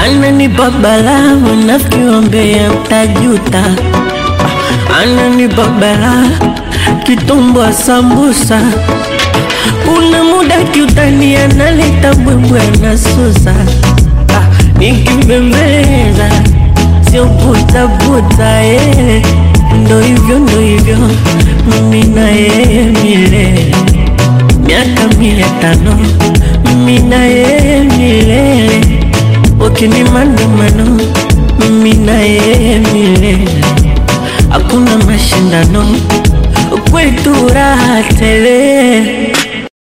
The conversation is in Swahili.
ananipa balaa, mnafikiombea mtajuta. Ananipa balaa, kitumbwa sambusa, una muda kiutani, analeta mbwembwe anasusa, ah, nikibembeleza sio butabuta, eh. Ndo hivyo ndo hivyo, mimi na yeye milele, miaka mia tano, mimi na yeye milele, ukini maandamano, mimi na yeye milele, hakuna mashindano, kwetu raha tele.